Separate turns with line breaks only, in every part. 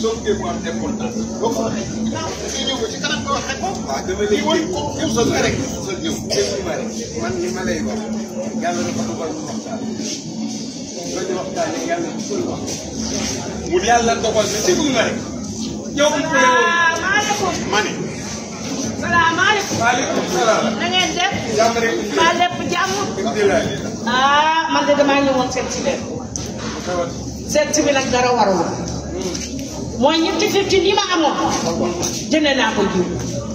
soo bëggee mu am importance boo ko waxee da ngay ñëw ba ci kanam nga wax rek ko
waaw dama lay
lii woon
dégg
ko
puusal ma rek puusal ñëw déglu ma rek man li ma lay wax yàlla dafa dogal ñu waxtaan soo ñu waxtaanee yàlla dugal wax
mu yàlla dogal na déglu nga rek yow bu ko yow
salaamaaleykum.
ma ne
salaamaaleykum.
waaleykum salaam
na ngeen def.
jàmm rek
maa lépp jàmm.
alhamdulilah
ah man de damaa ñëwoon seet si leen. seet si bi nag dara warul. mooy ñetti fiftin yi ma amoon. jënd naa ko jiw.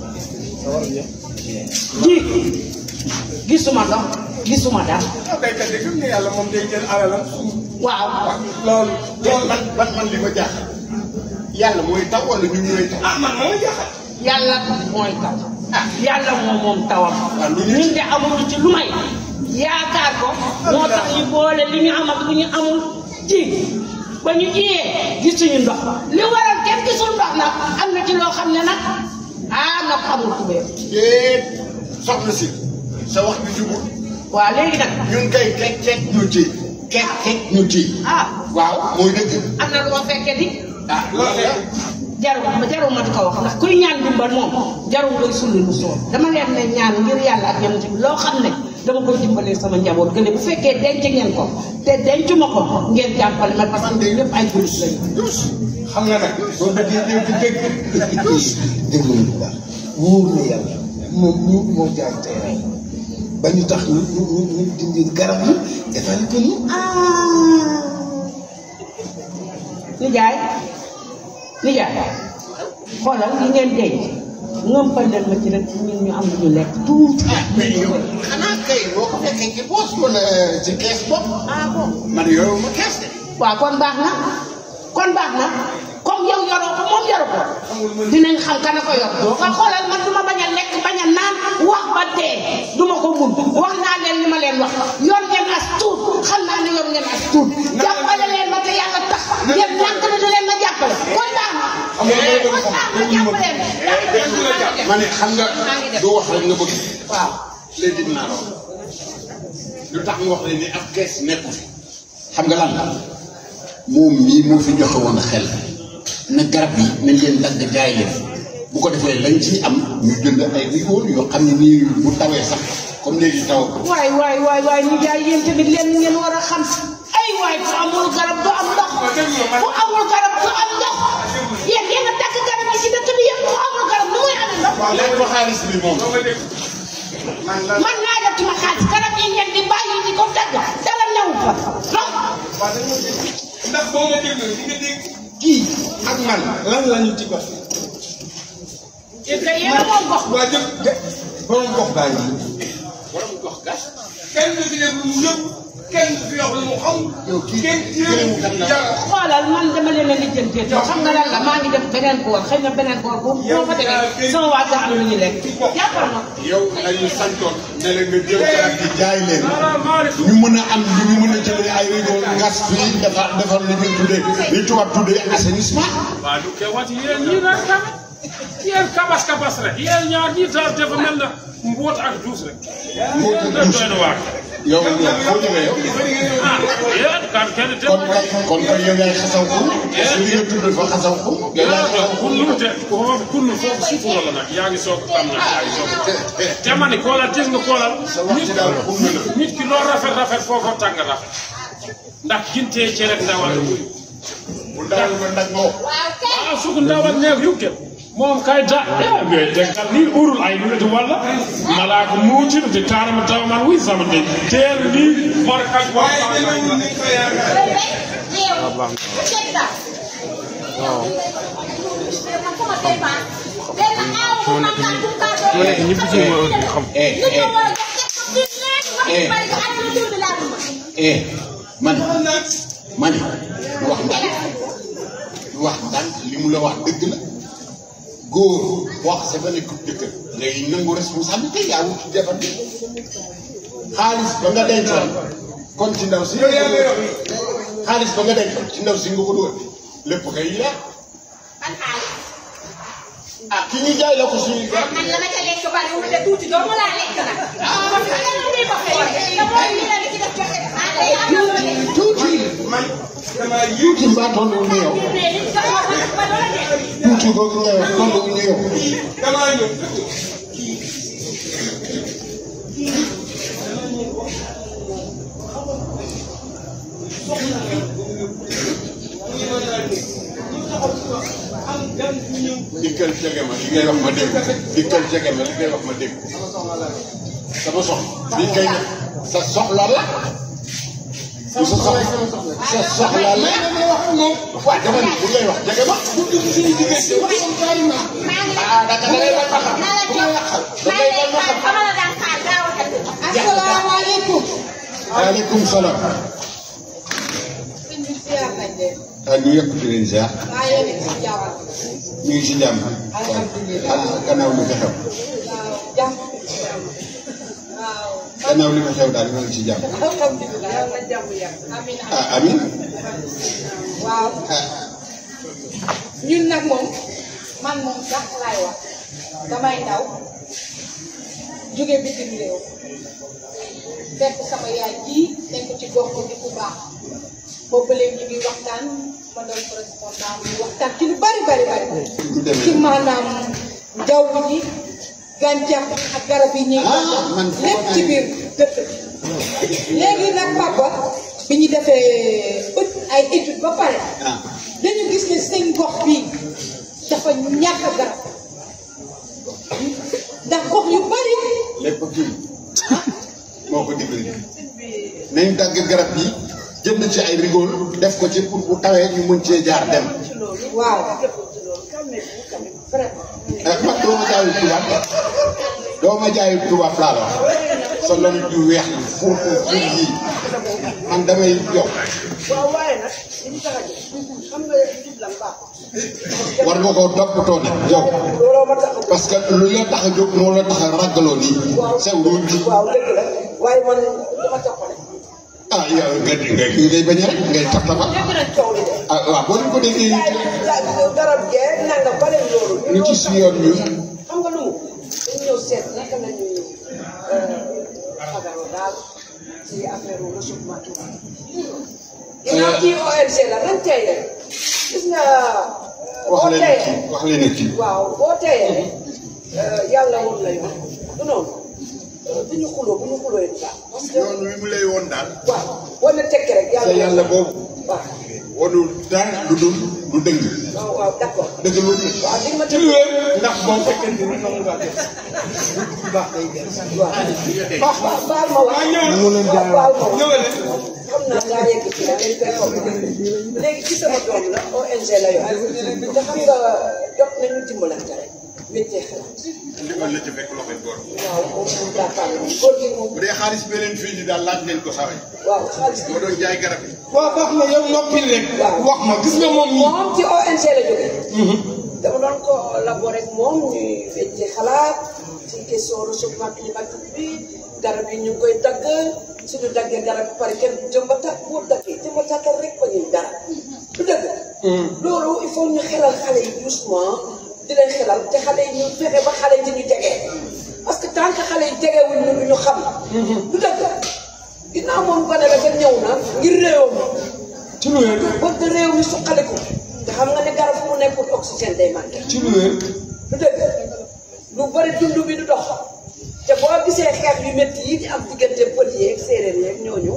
ji gisuma ndox gisuma dara.
ah béykat yi gëm ne yàlla moom day jël alalam
waaw.
loolu loolu man man man li ma jaaxal yàlla mooy taw wala ñu ñooy taw ah man moo jaaxal
yàlla mooy taw. ah yàlla moom moom tawam.
waaw lu ñu
ñun de amuñu ci lu may. yaakaar ko. moo tax ñu boole li ñu am ak lu ñu amul ji. ba ñu jiyee gisuñu ndox. li waral kenn gisul ndox nag am na ci loo xam ne nag ah ndox amul kubéer.
déet soxna si sa wax bi jubul
waaw léegi nag.
ñun kay kek kek ñu ci kek kek ñu ci
ah
waaw mooy dëgg
am na lu ma fekkee di.
ah loolu la
jarul ma jarul ma di ko wax ndax kuy ñaan dimbal moom jarul ngay sulli lu soor dama leen ne ñaan ngir yàlla ak yonent bi loo xam ne dama koy dimbalee sama njaboot gële bu fekkee denc ngeen ko te dencuma ko ngeen jàppale ma parce que ñun ñëpp ay jullit lañu.
xam nga nag soo bëggee dégg dégg
déglu ma bu baax wóor na yàlla moom ñu moo jaay tey ba ñu tax ñu ñu ñu ñu dindi garab yi defal ko ñu
nijaay nijaay xoolal li ngeen denc ngëmpal leen ma ci rek ñun ñu am lu ñu lekk tuuti.
ah mais yow xanaa kay boo ko fekkee ci poos wala ci kees bopp
ah bon.
man yoroo ma kees de
waaw kon baax na kon baax na comme yow yoroo ko moom yoru ko dinañ xam kana ko yor doo ko xoolal man du ma bañ a lekk bañ a naan wax ba dee du ma ko mun wax naa leen li ma leen wax yor ngeen as tuut xam naa ne yor ngeen as tuut jàppale leen ma te yàlla tax ngeen ñàkk na da leen ma jàppale kon baax na kon baax na jàppale leen
ma ne xam nga
maa ngi dem
du wax rek nga bëgg
waaw
léegi dinaa la wax lu tax mu wax leen ni ab kees nekku fi xam nga lan la moom mii moo fi joxe woon xel na garab yi nañ leen dagg jaay leen bu ko defee lañ ci am ñu jënd ay rigóor yoo xam ne nii bu tawee sax comme léegi taw
waay waay waay waay ñu jaay yéen tamit leen ngeen war a xam ay waay fu amul garab du am ndox fu amul garab du am ndox yéen yéen a dagg garab yi ci dëkk bi yëpp fu amul garab nu muy amee ndox
waaw léegi ba xaalis bi moom
man naa def ci ma xaalis garab yi ngeen di bàyyi di ko dagg dara newu fa ndox
ndax boo ma déglu di nga dégg
kii ak man lan la ñu ci gox
yéen kay yéen a moom gox
waa jëf
borom gox baa ngi
borom gox gas
kenn du fi def lu mu yëg kenn du fi wax lu mu xam
yow kii
kenn
gërëmu kan la
yàlla
xoolal man dama leen a lijjantee te xam nga lan la maa ngi def beneen koor xëy na beneen koor bu boo fa demee sama waa gaa am lu ñu lekk jàppal ma
yow lañu santoon ne la nga jël garab yi jaay leen ñu mën a am lu ñu mën a jëlee ay rigóor gas fii defar defar li ñuy tuddee li tubaab tuddee assainissement
waaw du ke wati yéen ñii nag tamit yéen kabas kabas rek yéen ñaar ñii daal dafa mel na mboot ak duus rek. yéen da doy na waar.
yow yow foo jógee yow
ah yéen kan kenn te.
kon kay kon kay yow yaay xasaw xum li nga tudd fa xasaw xum yow yaay xasaw xum
kunnu te foofu kunnu foofu suufu la nag yaa ngi soog a am nag yaa ngi soog a. te ma ni koolal gis nga koolal.
sa wax ci daal xum na la
nit ki loo rafet rafet foofa tàng rafet. ndax gintee cere ak ndawal la muy.
bu dawal ma nag moo
ah suku ndawal neew yukke moom kay da e deggal ni ɓurul ay ɗumete walla malaka muutino te tarama tawa man wi sama de teer ni morkal
waaye demewul ni ko yaakaar
eh man man lu wax ndànk lu wax ndànk li mu la wax dëgg la góor wax sa ba nekk jëkkër ngay nangu responsabilité yaa wut ci jabar bi xaalis ba nga dencoon kon ci ndaw si xaalis ba nga dencoon ci ndaw si nga ko dugal lépp kay yaa ah ki ñu jaay la ko suñu garab
man la ma ca lekk bariwul de tuuti doo ma laa lekk nag. ah man xam nga ni ma koy lekk. te mooy li la ci def joxe. ah day am na lu ne.
tuuti
man damaa yëg
tuuti mbaa toll ni yow
mais li ci jox ma ko ba doole
mucc googu ngay wax toll wu ñu yow
damaa ñëw
dikkal jege ma li ngay wax ma dégg dikkal jege ma li ngay wax ma dégg sama soxla li kay nag sa soxla la sa soxla sa soxla la waaw dama ni bu ngay wax jege ma ah da nga da ngay wax ma xam da ngay wax ma xam
asalaamaaleykum.
waaleykum salaam
sëñ bi siyaar nañ leen.
ah ñu yëpp di leen ziar
maa yéen a ngi si jàmm.
ñu ngi si jàmm
alhamdulilah.
ah gannaaw li fi xew
waaw jàmm. waaw.
gannaaw li fi xew daal ñu ngi si jàmm
alhamdulilah yàlla na jàmm yàgg. amiin
ah amin
waaw.
ah
ñun nag moom man moom sax laay wax damay ndaw jóge bitim réew fekk sama yaay jii nekk ci gox ko di ku baax boobu léegi ñu ngi waxtaan ma doon correspondant ñu waxtaan ci lu bari bari bari
du demee
ci maanaam jaww ji gàncax ak garab yi ñuy
Ah, man
wax lépp ci biir dëkk bi léegi nag papa bi ñu defee ut ay étude ba pare
ah
dañu gis ne seen gox bii dafa ñàkk garab ndax gox yu bari
lépp kii moo ko dimbali nañ dagg garab yi jënd ci ay rigol def ko ci pour bu tawee ñu mën cee jaar dem
waaw
ah man doo ma jaayul tubaab doo ma jaayul tubaab laa la wax sa lon ju weex yi fuur fuur fuur yi man damay yow war nga koo toppatoo nag yow parce que lu la tax a jóg moo la tax a raggaloo nii sew ruuj
waaw dëgg la waaye man dama toppale
ah yow nga nga ngay bañ a rek ngay tax tax
dégg nañ coow li de
ah waaw boo leen ko déggee
waaye garab gee nanga ba leen loolu
ñu ci suñu yoon ñun
xam nga lu mu dañu ñëw seet naka la ñuy fagaroo daal ci affaire réchauffement climatique ginnaaw kii ONG la nañ tey rek gis nga
wax
boo
leen
teyee
kii wax leen kii
waaw boo teyee yàlla woon la yoon du noonu bu ñu xuloo bu ñu xuloo it baax parce que
yoon wi mu lay woon daal
waaw boo ne tekki rek
sa
yàlla
yàlla boobu
waaw
wanul dara lu dul lu dëng
waaw waaw d'accord
dëgg lu
waaw di ma
ci lu wér ndax boo fekkee
fekkente ni nangu ngaa def bu baax day def
waaw baal baal ma wax
mu leen jaay
baal ma wax xam naa daa yegg ci la dañ koy foog léegi ci sama doom la ONG la yor te xam nga jot nañu dimbalante rek métier xalaat
ndimbal la ci fekk loxoy góor
waaw moom moom yaakaar naa góor gi moom
bu dee xaalis bi leen fii ni daal laaj leen ko sawe
waaw xaalis bi
moo doon jaay garab yi
waaw baax na yow noppil rek wax ma gis nga moom nii
moom ci ONG la jógee dama doon ko labouré ak moom ñuy métier xalaat ci question réchauffement climatique bi garab yi ñu ngi koy dagg suñu daggee garab yi pare kenn jëmbataat boo daggee jëmbataatal rek ba ñuy dara du dëgg loolu il faut ñu xelal xale yi doucement di leen xelal te xale yi ñu fexe ba xale yi di ñu jege parce que tant que xale yi jegewuñ ñu du ñu xam du dëgg ginnaaw moom gone la ba ñëw na ngir réewam
ci lu wér
bëgg réew mi suqaliku te xam nga ne garab fu mu nekkul oxygène day manqué
ci lu wér
du dëgg lu bëri dund bi du dox te boo gisee xeex yu métti yi di am diggante pël yeeg séeréer yeeg ñooñu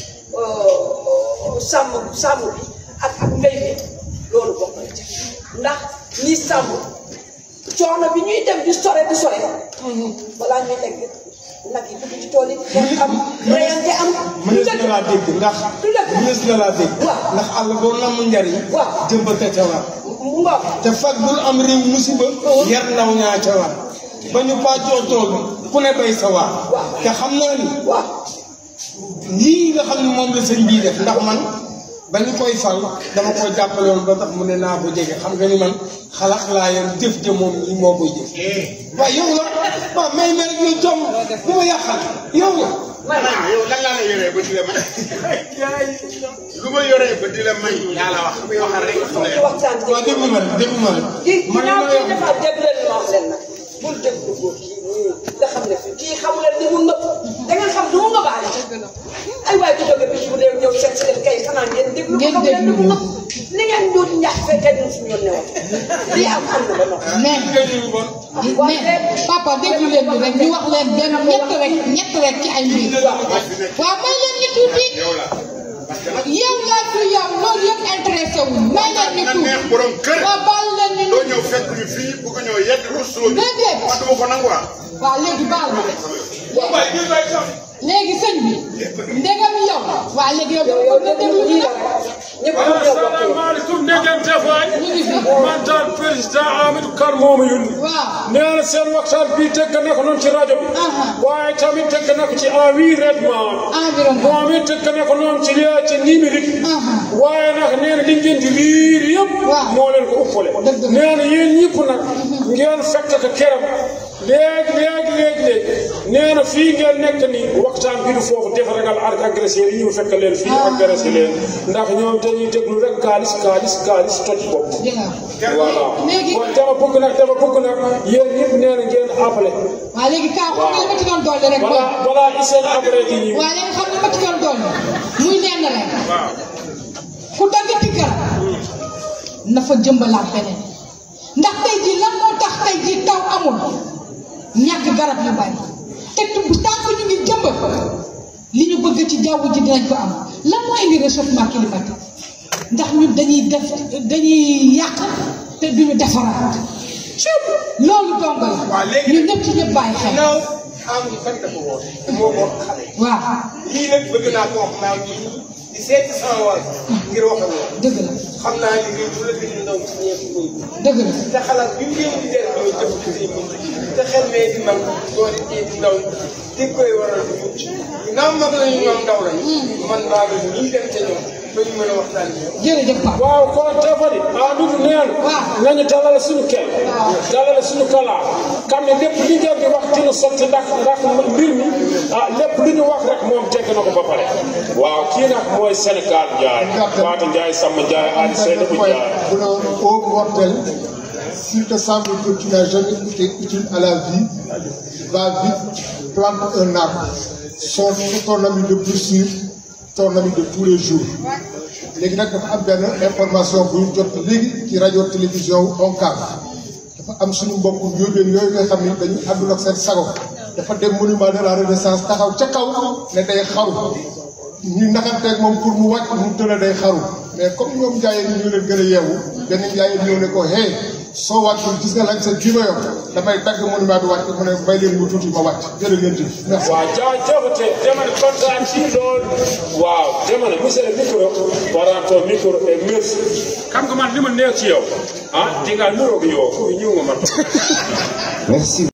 sàmm sàmm bi ak ak mbéy mi loolu bokk na ci ndax ñi sàmm coono bi ñuy dem di sore di sore balaa ñuy lekk nag yi dugg ci tool yi xeex am reyante am du
mënees
dëgg
na laa dégg ndax
du dëgg
mënees na laa dégg
waaw.
ndax àll boo namm njariñ
waaw.
jëmbate ca war
mu ngoog
te fag bul am réew musiba yar ndaw ñaa ca war ba ñu pàccoo tool ku ne bay sa waar te xam naa ni
waaw
lii nga xam ne moom la sëñ bii def ndax man ba ñu koy fal dama koy jàppale woon ba tax mu ne naa ko jege xam nga ni man xalaat laa yor jëf ja moom lii moo koy jëf waaw yow la waaw may ma rek yow jom bu ma yàqal yow la
man yow lan laa la yoree ba di la may lu ma yoree ba di la may yaa la wax waxal rek
ñu waxtaan
waaw déglu ma rek déglu ma rek
gi
man li
ginnaaw
ma
kii
wax
dafa déglu leen ma wax leen nag bul déglu góor kii nii nga xam ne fii kii xamu leen ni mu nëpp da ngeen xam du mu nëbbaale ay waay ku jóge bis bu dee ñëw seet si leen kay xanaa ngeen déglu ko
Ngeen
xam leen ni mu
déglu.
nëpp ni ngeen doon ñax fekkee ñun suñu yoon newoon lii am am na ba noppi
mais mais papa déglu leen ñu rek ñu wax leen benn ñett rek ñett rek ci ay mbir waaw may leen ñu tuuti yow yaa fi yow loolu yëpp intéressé wu may leen ñu
nga
tuuti
neex borom kër
waaw baal leen ñu
doo ñëw fekk ñu fii bu ko ñëw yedd rusloo ñu
Déedéet.
man duma ko nangu ah
waaw léegi baal ma
waaye ñu lay sax
léegi sëñ bi ndegam yow waaw léegi yow
yow
dama
yow
bëgg nga déglu
déglu
ñu
lii la
nag
rek ñëpp ñoo bokk yow
asalaamaaleykum ndegem tefaay
ñu ngi fi
man daal président Amadou Kane moo ma yónni
waaw
nee na seen waxtaan bii teg na ko noonu ci rajo bi
Aha.
waaye tamit teg na ko ci environnement
environnement
moom it teg na ko noonu ci li- ci numérique
Aha.
waaye nag nee na li ngeen di liir yëpp
Waaw.
moo leen ko uppale
Dëgg la.
nee na yéen ñëpp nag ngeen fekk ko keram léegi léegi léegi léegi nee na fii ngeen nekk ni waxtaan bi du foofu defaragal ak agressé yi ñu fekk leen fii agressé leen ndax ñoom dañuy déglu rek kaalis kaalis kaalis toj bopp
dégg nga
voilà
Léegi-
kon dama bëgg nag dama bëgg nag yéen ñëpp nee na ngeen appelé
waaw léegi kaa xam nga li ma ci doon dolli rek
balaa balaa iseen après di ñëw
waaw léegi xam nga ma ci doon dolli muy lenn rek ku dagg tikkar na fa jëmbalaat beneen ndax tey jii lan moo tax tey jii taw amul ñàkk garab yu bari te bu tànk ñu ngi jëmbat li ñu bëgg ci jaww ji dinañ ko am lan moo indi réchauffement climatique ndax ñun dañuy def dañuy yàq te duñu defaraat loolu dong la
Waaw, léegi-
ñun ñëpp ci ñëpp bàyyi xel
naaw am ngi fan dafa woote te moo ko xale
waaw
lii nag bëgg naa ko wax naa nii di seeti sama wàll ngir wax ak moom
dëgg la
xam naa ni lii bu la gën a ndaw ci ñeenti muy
dëgg la
te xalaat bi mu yëngu di def ñooy jëf ci say mbir te xel mee di mag doo di tee di ndaw di koy waral di mucc ginnaaw mag lañu ñoom ndaw lañu man maa ngi nii dem ca ñoom ba ñu mën a waxtaan ak ñoom
jërëjëf Pape
waaw kon tefadi Amadou neen
Waaw.
nañu dalal suñu kel dalal suñu kalaa xam ne lépp li ngeen di wax dina sotti ndax ndax mbir mi ah lépp lu ñu wax rek moom tegg na ko ba pare waaw kii nag mooy Sénégal Ndiaye Fatou Ndiaye Samba Ndiaye Ali Seydou Ndiaye
pour un haut mortel, s'il te semble que tu n'as jamais été utile à la vie, va vite, plante un arbre. Son ton ami de plus sûr, ton ami de tous les jours. léegi nag dafa am benn information bu ñu jot léegi ci rajo télévision wu ONCAV dafa am suñu mbokku njóobeen yooyu nga xam ni dañu àndul ak seen sago dafa dem monument de la renaissance taxaw ca kaw ne day xaru ñu naxanteeg moom pour mu wàcc mu tëla day xaru mais comme ñoom njaayeen ñi ñoo leen gën a yeewu benn njaayeen ñëw ne ko hey soo wàccul gis nga lañ sa ji ma yor damay dagg monument bi wàcc mu ne may leen mu tuuti ma wàcc jërë ngeen jëf merci.
waaw jaajëfate demal kontaan ci loolu waaw demal monsieur le micro waranto micro et merci xam nga man li ma neex ci yow ah di nga nuroog yow foofu ñëw nga man
Merci.